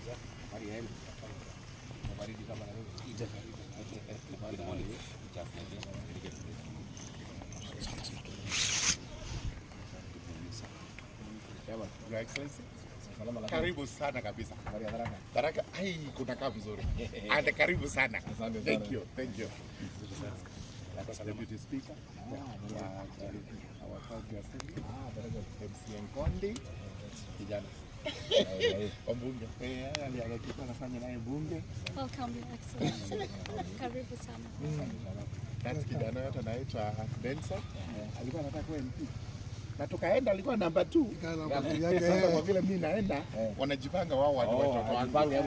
Your Excellency. Karibu sana kabisa. Tharaka, ai kunakaa vizuri. And karibu sana. Thank you. Thank you. Deputy Speaker. Yeah, actually, our county assembly. MC Nkondi. Kijana. Wabunge. Eh, ali- alikuwa anafanya naye bunge. Welcome, Your Excellency. Karibu sana. That's kijana yote anaitwa Benson. Alikuwa anataka kuwa MP. Na tukaenda alikuwa namba 2. Sasa kwa vile mimi naenda wanajipanga wao watu watoto wangu.